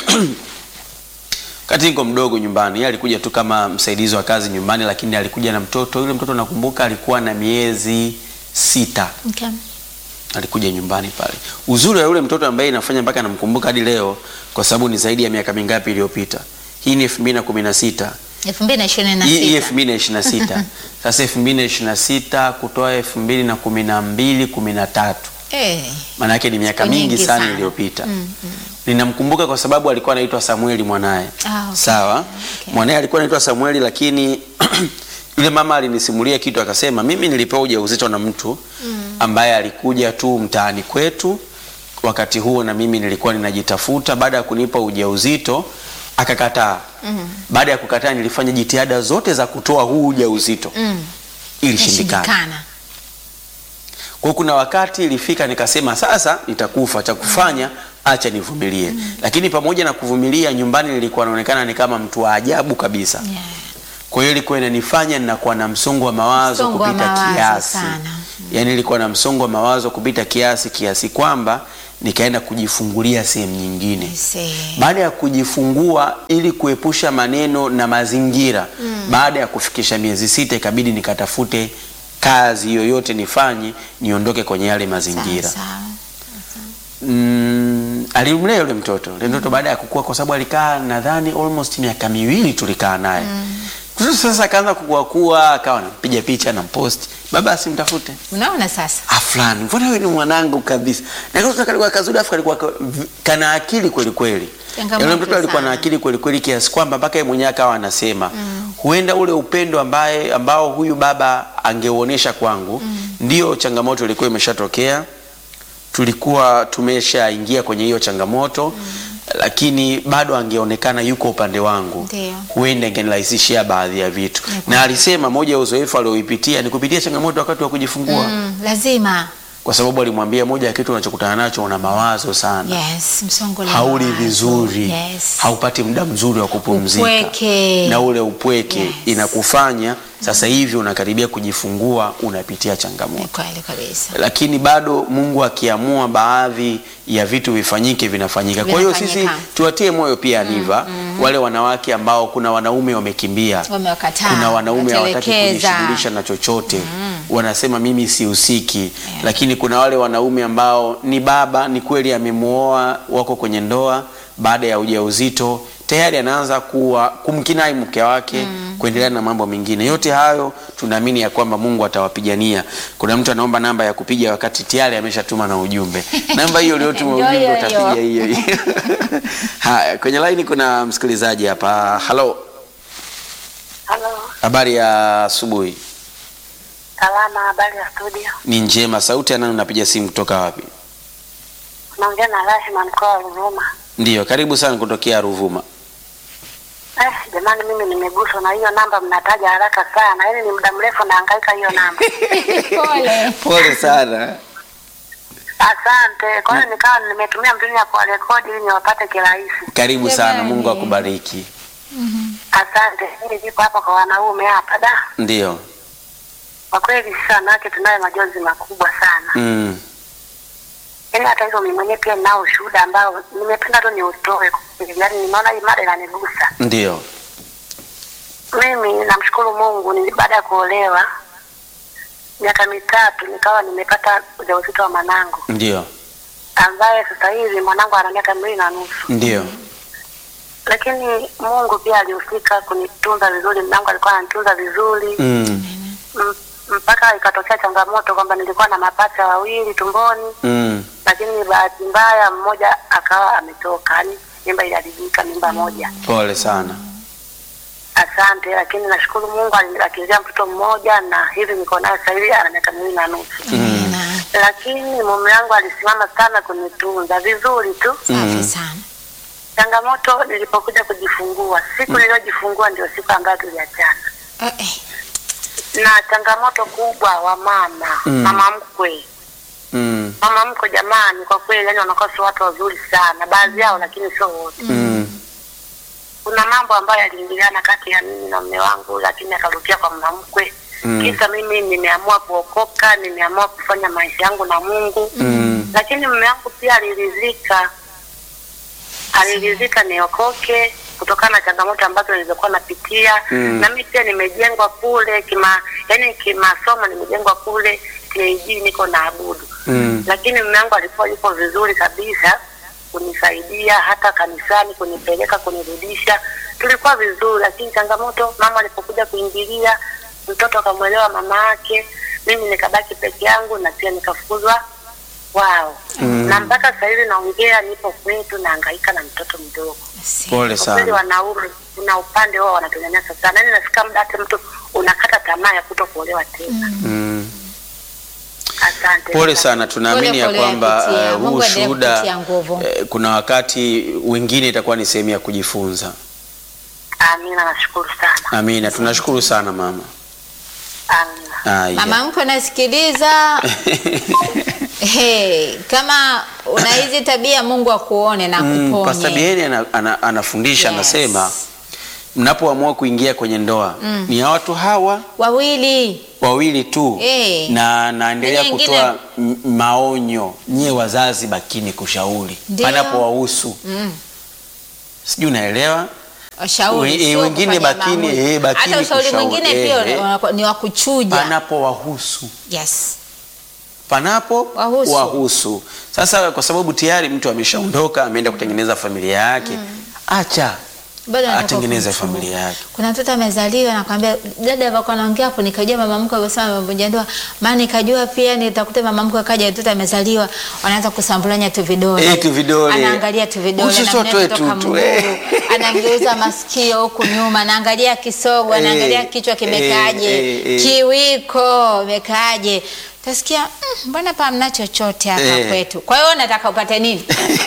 kati niko mdogo nyumbani. Yeye alikuja tu kama msaidizi wa kazi nyumbani, lakini alikuja na mtoto. Yule mtoto nakumbuka alikuwa na miezi sita, Okay. alikuja nyumbani pale. Uzuri wa yule mtoto ambaye inafanya mpaka namkumbuka hadi leo, kwa sababu ni zaidi ya miaka mingapi iliyopita. Hii ni 2016 elfu mbili na ishirini na hii hii sita 2026 sasa 2026 kutoa 2012 13 Eh, maana yake ni miaka Siku mingi nyingi sana sana. iliyopita. Mm, Ninamkumbuka kwa sababu alikuwa anaitwa Samueli mwanaye. Ah, okay. Sawa. Okay. Mwanaye alikuwa anaitwa Samueli, lakini yule mama alinisimulia kitu akasema, mimi nilipewa ujauzito na mtu ambaye alikuja tu mtaani kwetu wakati huo, na mimi nilikuwa ninajitafuta. Baada ya kunipa ujauzito akakataa. Baada ya kukataa, nilifanya jitihada zote za kutoa huu ujauzito mm. ilishindikana. Ishindikana. Kwa hiyo kuna wakati ilifika nikasema sasa nitakufa, cha kufanya acha nivumilie. Lakini pamoja na kuvumilia, nyumbani nilikuwa naonekana ni kama mtu wa ajabu kabisa. Yeah. Kwa hiyo ilikuwa inanifanya ninakuwa na msongo wa mawazo Msongo wa kupita mawazo kiasi. sana. Yaani nilikuwa na msongo wa mawazo kupita kiasi kiasi kwamba nikaenda kujifungulia sehemu nyingine. I see. Baada ya kujifungua ili kuepusha maneno na mazingira, baada ya kufikisha miezi sita ikabidi nikatafute kazi yoyote nifanye niondoke kwenye yale mazingira. Sawa, sawa. Mm, alimlea yule mtoto yule mtoto baada ya kukua, kwa sababu alikaa nadhani almost miaka miwili tulikaa naye mtoto sasa akaanza kukua kuwa, akawa anampiga picha na mpost, baba asimtafute Unaona sasa? ah, fulani, mbona wewe ni mwanangu kabisa. Na katoto kalikuwa kazuri, afu kalikuwa ka- v- kana akili kweli kweli. Changamoto Yule mtoto alikuwa na sana. akili kweli kweli kiasi kwamba mpaka yeye mwenyewe akawa anasema huenda ule upendo ambaye ambao huyu baba angeuonesha kwangu ndio changamoto ilikuwa imeshatokea tulikuwa tumeshaingia kwenye hiyo changamoto lakini bado angeonekana yuko upande wangu Ndio. huenda ingenirahisishia baadhi ya vitu Ni na alisema moja ya uzoefu alioipitia ni kupitia changamoto wakati wa kujifungua Mm, lazima. kwa sababu alimwambia moja ya kitu unachokutana nacho una mawazo sana Yes, msongo wa hauli mawazo. vizuri Yes. haupati muda mzuri wa kupumzika Upweke. na ule upweke Yes. inakufanya sasa hivi unakaribia kujifungua unapitia Ni changamoto kweli kabisa. lakini bado Mungu akiamua baadhi ya vitu vifanyike vinafanyika. Kwa hiyo sisi Vinafanyika. tuwatie moyo pia Niva, wale wanawake ambao kuna wanaume wamekimbia, Wamewakataa, kuna wanaume hawataki watelekeza. kujishughulisha na chochote wanasema mimi sihusiki, lakini kuna wale wanaume ambao ni baba, ni kweli amemuoa, wako kwenye ndoa, baada ya ujauzito tayari anaanza kuwa kumkinai mke wake kuendelea na mambo mengine. Yote hayo tunaamini ya kwamba Mungu atawapigania. Kuna mtu anaomba namba ya kupiga wakati tayari ameshatuma na ujumbe. Namba hiyo uliotuma Ndio ujumbe hiyo utapiga hiyo. hiyo hiyo. Haya, kwenye line kuna msikilizaji hapa. Halo, Halo, habari ya asubuhi. salama. Habari ya studio? Ni njema. Sauti ya nani unapiga simu kutoka wapi? Naongea na Rashma, mkoa wa Ruvuma. Ndiyo, karibu sana kutokea Ruvuma. Eh, jamani, mimi nimeguswa na hiyo namba mnataja haraka sana, yaani ni muda mrefu nahangaika hiyo namba. Pole. Pole sana. Asante. Kwa hiyo nikawa nimetumia mbinu ya kuwarekodi ili niwapate kirahisi. Karibu sana, Jamani. Mungu akubariki. Asante. Mimi niko hapa kwa wanaume hapa da. Ndiyo. Kwa kweli sisi wanawake tunayo majonzi makubwa sana. Mm. Yaani hata hivyo mimi mwenyewe pia ninao ushuhuda ambao nimependa tu niutoe. kwa kweli. Yaani nimeona hii mada inanigusa. Ndiyo. Mimi namshukuru Mungu, ni baada ya kuolewa miaka mitatu nikawa nimepata ujauzito wa mwanangu Ndiyo. ambaye sasa hivi mwanangu ana miaka miwili na nusu, Ndiyo. lakini Mungu pia alihusika kunitunza vizuri. Mwanangu alikuwa ananitunza vizuri Mm. M- mpaka ikatokea changamoto kwamba nilikuwa na mapacha wawili tumboni, Mm. lakini bahati mbaya mmoja akawa ametoka, yani mimba iliharibika, mimba moja. Pole sana. Asante, lakini nashukuru Mungu aliniakizia mtoto mmoja na hivi niko naye sasa hivi ana miaka miwili na nusu. Amina. Lakini mume wangu alisimama sana kunitunza vizuri tu. Safi sana. Changamoto nilipokuja kujifungua, siku niliyojifungua ndio siku ambayo tuliachana, Eh, eh. na changamoto kubwa wa mama Mm. mama mkwe Mm. mama mkwe, jamani, kwa kweli yani wanakuwa sio watu wazuri sana, baadhi yao, lakini sio wote. Mm. Kuna mambo ambayo yaliingiliana kati ya mimi na mume wangu, lakini akarudia kwa mama mkwe Mm. kisa mimi nimeamua kuokoka, nimeamua kufanya maisha yangu na Mungu Mm. lakini mume wangu pia aliridhika, aliridhika niokoke kutokana na changamoto ambazo nilizokuwa napitia Mm. na mimi pia nimejengwa kule kima, yani kimasomo nimejengwa kule KG, niko na abudu Mm. lakini mume wangu alikuwa yuko vizuri kabisa kunisaidia hata kanisani kunipeleka kunirudisha, tulikuwa vizuri. Lakini changamoto, mama alipokuja kuingilia, mtoto akamwelewa mama yake, mimi nikabaki peke yangu na pia nikafukuzwa wao Mm. na mpaka sasa hivi naongea, nipo kwetu nahangaika na mtoto mdogo. Si. Pole Kwa kweli sana. wanaume kuna upande wao wanatunyanyasa sana, yani nafika muda hata mtu unakata tamaa ya kuto kuolewa tena. Mm. Asante. Pole sana, tunaamini Pole, ya pole kwamba yapitia. eh, huu Mungu aendelee ushuhuda kukutia nguvu. eh, kuna wakati wengine itakuwa ni sehemu ya kujifunza. Amina, nashukuru sana. Amina, tunashukuru sana mama. Amina. Aya. Mama mko nasikiliza. Hey, kama una hizi tabia Mungu akuone na Mm, kuponye. Pastor Bieni ana, ana, anafundisha Yes. anasema mnapoamua kuingia kwenye ndoa ni ya watu hawa wawili wawili tu Eh. na naendelea Na nyingine- kutoa m- maonyo nyie wazazi bakini kushauri Ndio. panapowahusu mm. sijui unaelewa washauri We- eh, sio wengine kufanya bakini, maamuzi. eh, bakini hata ushauri kushauri, mwingine eh, pia eh. unakuwa- ni wa kuchuja panapowahusu yes panapo Wahusu. wahusu. Sasa kwa sababu tayari mtu ameshaondoka ameenda kutengeneza familia yake, acha Bado nataka atengeneze kumchunga. familia yake. kuna mtoto amezaliwa nakwambia dada alikuwa anaongea hapo nikajua mama mkwe alivyosema amevunja ndoa maana nikajua pia nitakuta mama mkwe akaja mtoto amezaliwa wanaanza kusambulanya tu vidole Eh, tu vidole. anaangalia tu vidole Usi anamleta sotoe kutoka tu, tu, mguu, eh. anamgeuza masikio huku nyuma anaangalia kisogo anaangalia Eh, kichwa kimekaaje eh, eh, eh. kiwiko imekaaje tasikia "Mm, mbona pa mna chochote hapa Eh. kwetu kwa hiyo nataka upate nini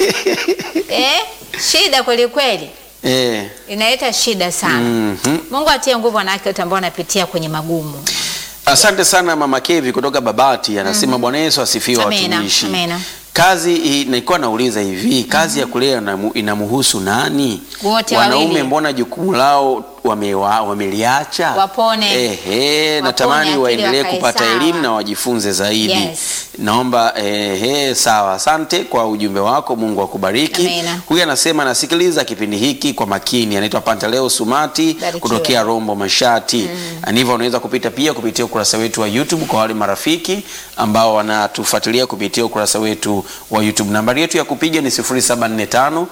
eh? shida kweli kweli Eh, inaleta shida sana mhm. mungu atie nguvu wanawake wote ambao wanapitia kwenye magumu Asante sana Mama Kevi kutoka Babati anasema Bwana Yesu asifiwe Amina, watumishi. amina. Kazi hii nilikuwa nauliza hivi, kazi ya kulea inamu- inamhusu nani? Wote Wanaume wawili. mbona jukumu lao wamewa- wameliacha? Wapone. Ehe, Wapone, natamani akili waendelee wakae kupata sawa. elimu na wajifunze zaidi. Yes. Naomba ehe, sawa. Asante kwa ujumbe wako, Mungu akubariki. Amina. Huyu anasema nasikiliza kipindi hiki kwa makini. Anaitwa Pantaleo Sumati Barikiwe. kutokea Rombo Mashati. Mm. Hivyo unaweza kupita pia kupitia ukurasa wetu wa YouTube kwa wale marafiki ambao wanatufuatilia kupitia ukurasa wetu wa YouTube. Nambari yetu ya kupiga ni 0745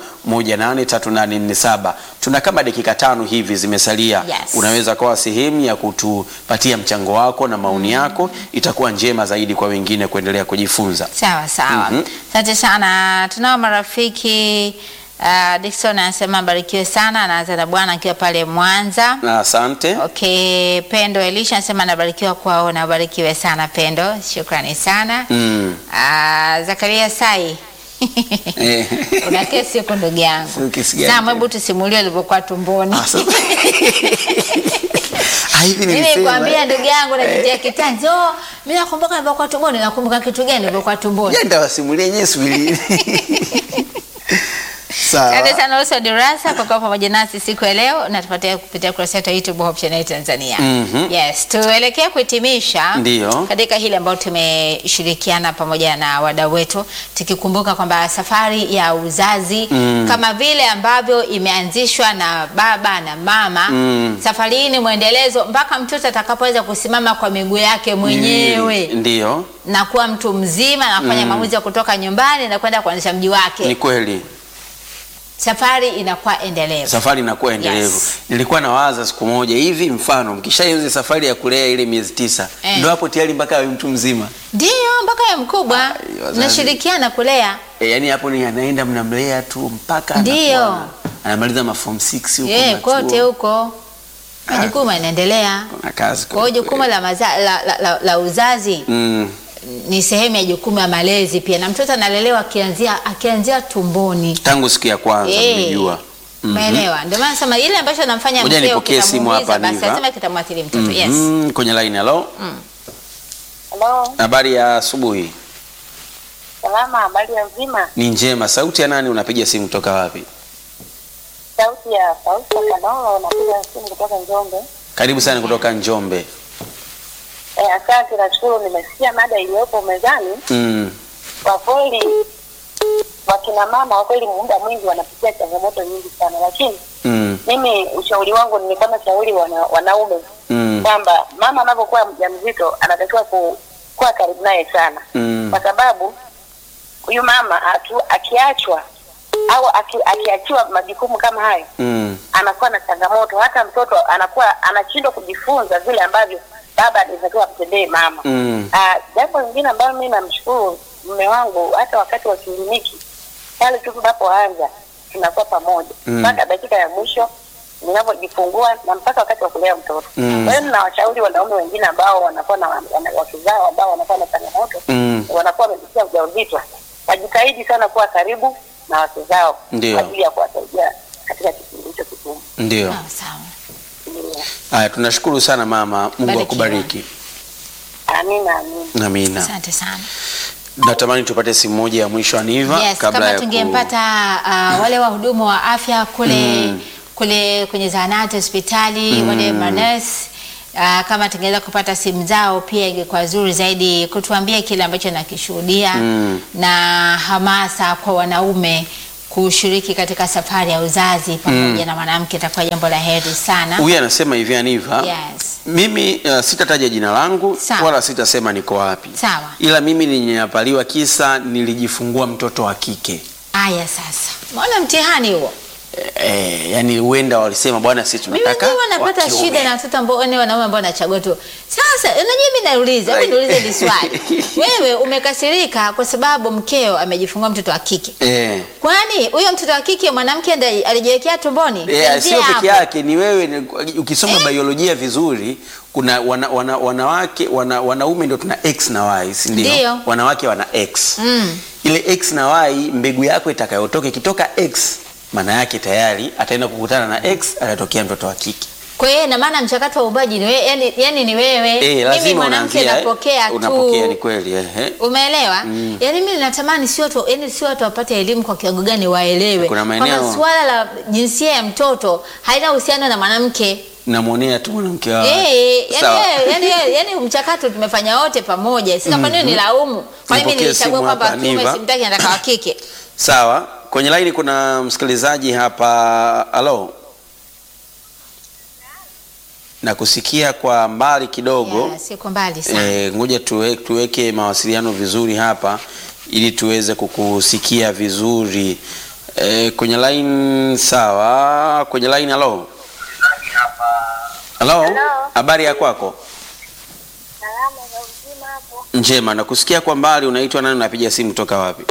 183847. Tuna kama dakika tano hivi zimesalia. Yes. Unaweza kuwa sehemu ya kutupatia mchango wako na maoni yako, itakuwa njema zaidi kwa wengine kuendelea kujifunza. sawa sawa Mhm. asante sana tunao marafiki uh, dikson anasema barikiwe sana anaanza na bwana akiwa pale mwanza Na asante. okay pendo elisha anasema anabarikiwa kwao na ubarikiwe sana pendo shukrani sana Mm. uh, zakaria sai Eh. una kesi huko ndugu yangu Sio kesi gani Sam, tena? hebu tusimulie ulivyokuwa tumboni Ah, sasa- Ah, hivi mimi nilisema, kwambia eh. ndugu yangu najitia kitanzi oh, mi nakumbuka nilivyokuwa tumboni nakumbuka kitu gani nilivyokuwa tumboni Ya, ndawasimulia yenyewe swili. Asante Sawa. sana Uso Dirasa kwa kuwa pamoja nasi siku ya leo na tupatia kupitia kurasa yetu ya YouTube Hope Channel Tanzania. Mhm. Yes, tuelekea kuhitimisha Ndiyo. katika hile ambayo tumeshirikiana pamoja na wadau wetu tukikumbuka kwamba safari ya uzazi Mm. kama vile ambavyo imeanzishwa na baba na mama Mm. safari hii ni mwendelezo mpaka mtoto atakapoweza kusimama kwa miguu yake mwenyewe Ndiyo, na kuwa mtu mzima na kufanya Mm. maamuzi ya kutoka nyumbani na kwenda kuanzisha mji wake ni kweli. safari inakuwa endelevu. Safari inakuwa endelevu. Yes. Nilikuwa nawaza siku moja hivi, mfano mkishaanza safari ya kulea ile miezi tisa, Eh. ndio hapo tayari mpaka awe mtu mzima. Ndio mpaka ya mkubwa Ai, wazazi. mnashirikiana kulea. E, yani hapo ni anaenda mnamlea tu mpaka Ndio. anakuwa- anamaliza ma form 6 huko Yeah, machuo. kote huko majukumu yanaendelea. Kuna kazi Kwa hiyo jukumu la, maza, la, la, la, la uzazi mm. ni sehemu ya jukumu ya malezi pia, na mtoto analelewa akianzia akianzia tumboni. tangu siku ya kwanza Eh, nimejua. Mhm. Umeelewa? Ndio maana nasema ile ambacho anamfanya Ngoja mkeo nipokee simu kitamuumiza, hapa, basi Niva. lazima kitamwathiri mtoto. Yes. Mhm, kwenye line halo. Halo, Habari ya asubuhi. salama, habari ya mzima? Ni njema. Sauti ya nani unapiga simu kutoka wapi? Sauti ya sauti ya Kanolo, napiga simu kutoka Njombe. Karibu sana kutoka Njombe. Eh, asante, nashukuru. Nimesikia mada iliyopo mezani. Mm. Kwa kweli, wakina mama kwa kweli muda mwingi wanapitia changamoto nyingi sana, lakini Mm. mimi ushauri wangu nilikuwa na shauri wana, wanaume Mm. kwamba mama anapokuwa mjamzito anatakiwa ku, kuwa karibu naye sana Mm. kwa sababu huyu mama atu, akiachwa au aki, akiachiwa majukumu kama hayo Mm. anakuwa na changamoto, hata mtoto anakuwa anashindwa kujifunza vile ambavyo baba anatakiwa amtendee mama. Mm. Ah, jambo lingine ambalo mimi namshukuru mume wangu, hata wakati wa kliniki pale tu tunapoanza tunakuwa pamoja Mm. mpaka dakika ya mwisho ninavyojifungua na mpaka wakati wa kulea mtoto. Mm. Kwa hiyo ninawashauri wanaume wengine ambao wanakuwa na wana- wakizao ambao wanakuwa na changamoto Mm. wanakuwa wamepitia ujauzito, wajitahidi sana kuwa karibu na wake zao Ndio. kwa ajili ya kuwasaidia katika kipindi hicho kigumu. Ndio. Sawa sawa. Ndio. Haya, tunashukuru sana mama. Mungu Barikiwa. akubariki. Amina, amina. Amina. Asante sana. Natamani tupate simu moja ya mwisho Aniva Yes, kabla kama ya ku... tungempata uh, wale wahudumu wa afya kule Mm. kule kwenye zahanati, hospitali, wale manesi Uh, kama tungeweza kupata simu zao pia ingekuwa zuri zaidi kutuambia kile ambacho nakishuhudia na hamasa kwa wanaume kushiriki katika safari ya uzazi pamoja na mwanamke, itakuwa jambo la heri sana. Huyu anasema hivi Aniva, Yes. mimi uh, sitataja jina langu Sawa. wala sitasema niko wapi, Sawa. ila mimi nilinyanyapaliwa kisa nilijifungua mtoto wa kike. Aya, sasa maona mtihani huo. Eh, yani huenda walisema bwana, sisi Mimi tunataka ndio wanapata wa kiume. shida na watoto ambao ni wanaume ambao wanachagua tu. Sasa unajua mimi nauliza, hebu niulize hili swali. Wewe umekasirika kwa sababu mkeo amejifungua mtoto wa kike. Eh. Kwani huyo mtoto wa kike mwanamke ndiye alijiwekea tumboni? Eh, Tuanzie sio hapo. peke yake ni wewe ni, ukisoma biolojia vizuri kuna wana, wana, wanawake wana, wanaume ndio tuna x na y si ndio? Ndio. Wanawake wana x Mm. ile x na y mbegu yako itakayotoka ikitoka x maana yake tayari ataenda kukutana na x atatokea mtoto wa kike. Kwa hiyo ina maana mchakato wa ubaji ni wewe, yani, yani ni wewe. Eh, mimi lazima mwanamke unaanzia, eh, napokea tu. unapokea ni kweli eh, eh. Umeelewa? Yaani mimi natamani sio tu yani sio watu wapate elimu kwa kiwango gani waelewe. Kuna maeneo- Kwamba swala la jinsia ya mtoto haina uhusiano na mwanamke. Namwonea tu mwanamke wa Eh, yani, Sawa. yani, yani, yani mchakato tumefanya wote pamoja. Sasa kwa nini nilaumu? Kwa nini Nipokee nilichagua simu kwamba hapa, kiume Niva. simtaki nataka wa kike? Sawa, kwenye laini kuna msikilizaji hapa. Halo, nakusikia kwa mbali kidogo. Yeah, siko mbali sana. Eh, ngoja tuwe, tuweke mawasiliano vizuri hapa ili tuweze kukusikia vizuri eh, kwenye line. Sawa, kwenye line. Halo, halo, Hello. habari ya kwako? Salama za uzima hapo. Njema, nakusikia kwa mbali. Unaitwa nani? Unapiga simu toka wapi?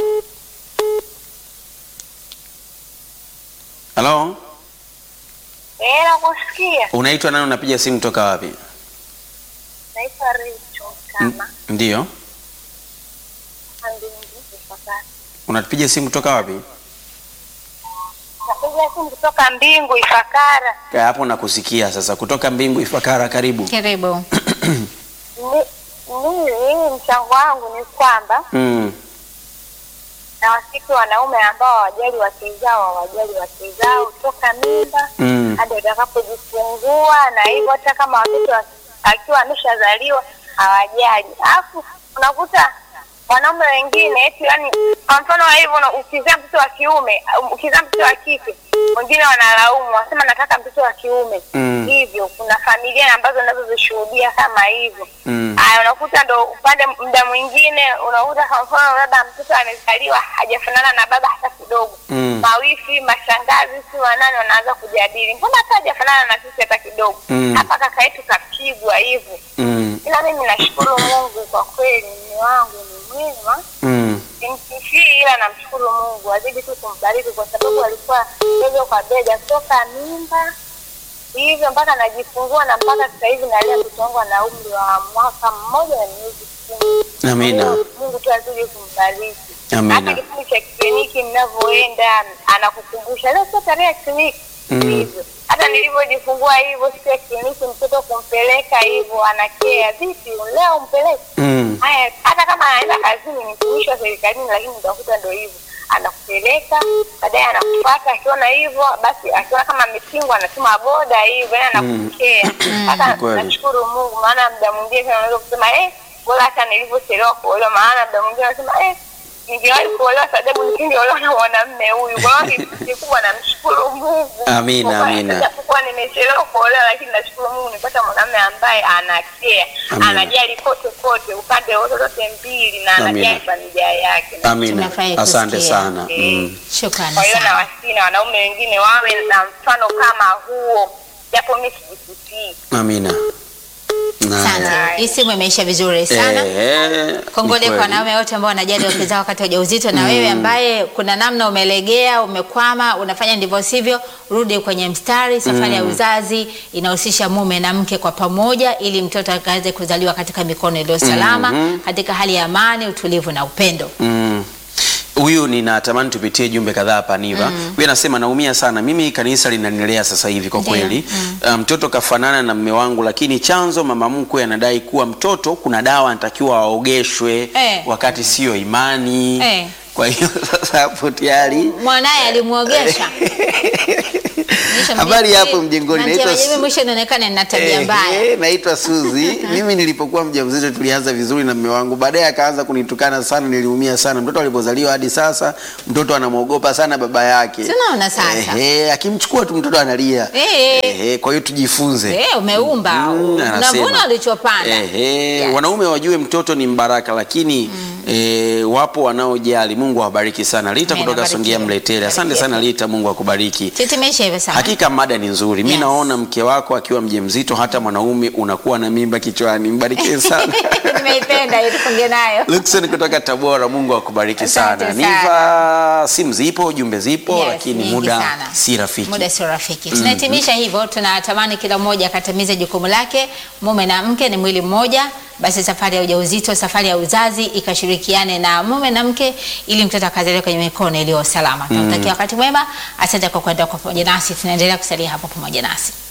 Halo, Eh, nakusikia. unaitwa nani? Unapiga simu toka wapi? Naitwa Richo N- kama Ndiyo, andingi ifakara. unapiga simu toka wapi? Napiga simu kutoka Mbingu Ifakara. Ka- Hapo nakusikia sasa, kutoka Mbingu Ifakara. Karibu. Karibu. Ni- Mimi mchango wangu ni kwamba Mm. na wasiki wanaume ambao hawajali wake zao hawajali wake zao toka mimba Mm. hadi watakapojifungua, na hivyo hata kama watoto wa- akiwa ameshazaliwa hawajali. Alafu unakuta wanaume wengine eti yani, kwa mfano wa hivyo, una- ukizaa mtoto wa kiume, um, ukizaa mtoto wa kike, wengine wanalaumu, wasema nataka mtoto wa kiume. Mm. Hivyo kuna familia ambazo nazozishuhudia kama hivyo. Mm. Haya, unakuta ndo upande muda mwingine unakuta kwa mfano labda mtoto amezaliwa hajafanana na baba hata kidogo. Mm. Mawifi, mashangazi, si wanane wanaanza kujadili, mbona hata hajafanana na sisi hata kidogo. Mm. Hapa kaka yetu kapigwa hivyo. Mm. Ila mimi nashukuru Mungu kwa kweli, mume wangu ni mwema, Mm. simsifii, ila namshukuru Mungu azidi tu kumbariki, kwa sababu alikuwa bega kwa bega toka mimba hivyo mpaka najifungua na mpaka sasa hivi nalea mtoto wangu ana umri wa mwaka mmoja na miezi kumi. Amina. Mungu- Mungu tu azidi kumbariki. Amina. Hata kipindi cha kliniki mnavyoenda anakukumbusha leo sio tarehe ya kliniki Mm. hivyo. Hata nilivyojifungua hivyo siku ya kliniki mtoto kumpeleka hivyo anakea vipi leo umpeleke Mm. haya hata kama anaenda kazini ni mtumishi wa serikalini lakini utakuta ndo hivyo anakupeleka baadaye anakufuata akiona hivyo basi akiona kama amepingwa anatuma boda hivyo yani anakupokea hata Ni kweli. nashukuru mungu maana muda mwingine tena unaweza kusema eh bora hata nilivyochelewa kuolewa maana muda mwingine anasema eh ningewahi kuolewa sababu nisingeolewa na mwanamume huyu kwa hiyo ni- kikubwa namshukuru mungu Amina, Kwa kuwa amina. japokuwa nimechelewa kuolewa lakini nashukuru mungu nipata mwanamume ambaye anakea Amina. anajali kote kote upande wote zote mbili na Amina. anajali familia yake Amina. Tunafurahi Asante kusikia. sana. Mm. Shukrani kwa hiyo sana. nawasihi na wanaume wengine wawe na mfano kama huo japo mi sijisifii Amina. Na- Asante. Hii simu imeisha vizuri sana. Eh, Kongole ni kwa kweli. wanaume wote ambao wanajali wake zao wakati wa ujauzito, na wewe ambaye kuna namna umelegea, umekwama, unafanya ndivyo sivyo, rudi kwenye mstari. Safari ya uzazi inahusisha mume na mke kwa pamoja, ili mtoto akaweze kuzaliwa katika mikono iliyo salama, katika hali ya amani, utulivu na upendo. Mm. Huyu ninatamani tupitie jumbe kadhaa hapa Niva. Huyu anasema naumia sana. Mimi kanisa linanilea sasa hivi kwa Ndiyo. kweli. Uh, Mtoto kafanana na mme wangu lakini chanzo mama mkwe anadai kuwa mtoto kuna dawa anatakiwa aogeshwe Eh. wakati siyo imani. Eh. Kwa hiyo sasa hapo tayari mwanaye alimwogesha Mwisho habari mjini- hapo mjengoni, Natia naitwa majibu, Su- mwisho inaonekana nina tabia Eh, mbaya eh, naitwa Suzi. Mimi nilipokuwa mjamzito tulianza vizuri na mume wangu, baadaye akaanza kunitukana sana, niliumia sana. Mtoto alipozaliwa hadi sasa mtoto anamwogopa sana baba yake. Si unaona sasa? Eh, eh, akimchukua tu mtoto analia. Eh. Eh, eh, kwa hiyo tujifunze. Eh, umeumba Mm, anasema. unavuna ulichopanda Eh, eh, Yes. wanaume wajue mtoto ni mbaraka, lakini eh, wapo wanaojali. Mungu awabariki sana. Lita Amen, kutoka abarikiwe. Songea Mletele, asante sana Lita, Mungu akubariki. titimisha hivyo sana Hakika mada ni nzuri. Mi Yes. naona mke wako akiwa mjamzito, hata mwanaume unakuwa na mimba kichwani. Mbarikiwe sana. nimeipenda hiyo tufunge nayo Luxon kutoka Tabora, Mungu akubariki Asante sana. sana. Niva, simu zipo, jumbe zipo, Yes, lakini nyingi muda sana. si rafiki. muda sio rafiki tunahitimisha hivyo tunatamani kila mmoja akatimize jukumu lake mume na mke ni mwili mmoja basi safari ya ujauzito safari ya uzazi ikashirikiane na mume na mke ili mtoto akazaliwa kwenye mikono iliyo salama tunatakia wakati mwema asante kwa kwenda kwa pamoja nasi tunaendelea kusalia hapo pamoja nasi